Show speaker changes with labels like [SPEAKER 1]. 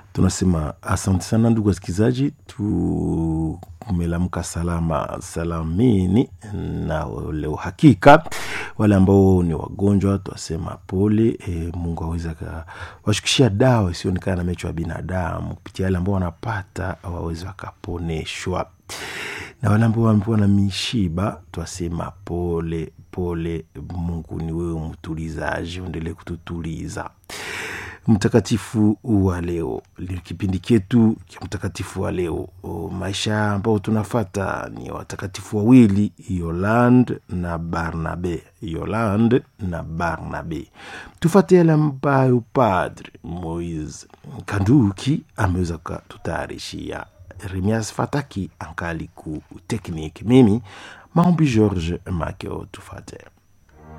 [SPEAKER 1] tunasema asante sana ndugu wasikilizaji tumelamka salama salamini na leo hakika wale ambao ni wagonjwa twasema pole e, mungu aweze washukishia dawa isionekana na mecho ya binadamu kupitia wale ambao wanapata waweze wakaponeshwa na wale ambao wamepewa na mishiba twasema pole pole mungu ni wewe mtulizaji uendelee kututuliza mtakatifu wa leo kipindi chetu cha mtakatifu wa leo o, maisha ambao tunafata ni watakatifu wawili yoland na barnabe yoland na barnabe tufate yale ambayo padre moise kanduki ameweza kututayarishia remias fataki ankali ku tekniki mimi maombi george makeo tufate